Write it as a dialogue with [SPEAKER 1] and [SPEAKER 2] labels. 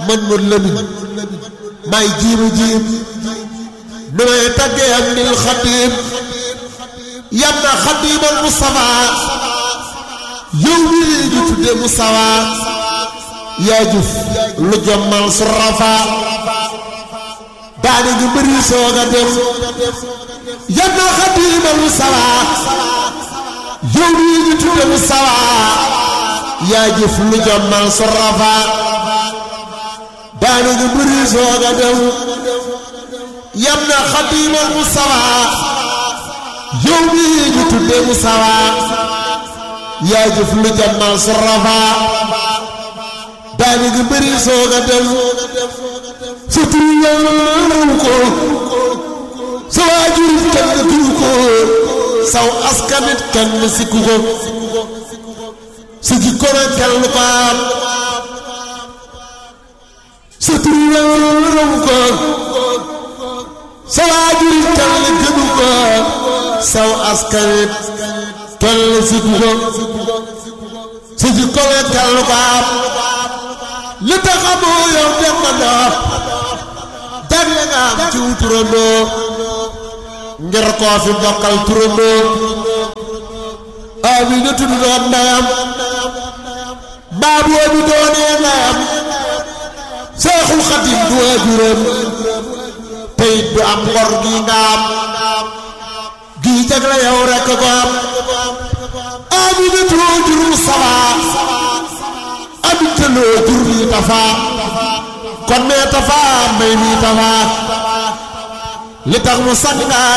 [SPEAKER 1] man mu lëmin may jiimu jiim nu may taggee am nil xadim yam na xadimal Mustafa yow mii ñu tudde Mustafa yaa jëf lu jommal su rafa daane ñu bëri soog a dem yam na xadimal Mustafa yow mii ñu tudde Mustafa yaa jëf lu jommal su rafa daane ñu bëri soog a dem yam na xadimal Mustafa yow mii ñu tudde Mustafa yaa jëf lu jommal su rafa daane ñu bëri soog a dem sa tur yàllaw ko sa waajur kenn tur ko saw askanit kenn sikku ko sa jikko na kenn ko am sa tur yàllaw ko sa waajur kenn gënu ko saw askanit kenn sikku ko sa jikko na kenn ko am li tax amoo yow dem na ndox jagle nga am ci wu turandoo ngir koo fi bokkal turandoo Amina tudd doon ndeyam baab yoo bi doonee ndeyam Seexul Xadim du waajuram te it du am ngor gi nga am gii jagle yow rekk ko am Amina tudd jur Mustafa Aminta loo jur lii Tafa kon mee Tafa may mii Tafa li tax mu sang